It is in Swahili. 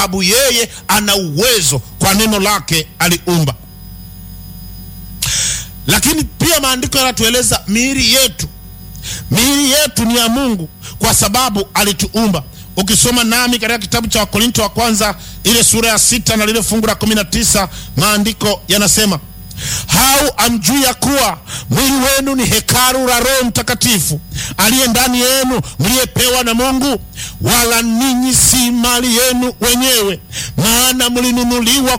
sababu yeye ana uwezo, kwa neno lake aliumba. Lakini pia maandiko yanatueleza miili yetu, miili yetu ni ya Mungu kwa sababu alituumba. Ukisoma nami katika kitabu cha Wakorinto wa kwanza ile sura ya sita na lile fungu la kumi na tisa maandiko yanasema hau amjui ya kuwa mwili wenu ni hekalu la Roho Mtakatifu aliye ndani yenu mliyepewa na Mungu, wala ninyi si mali yenu wenyewe, maana mlinunuliwa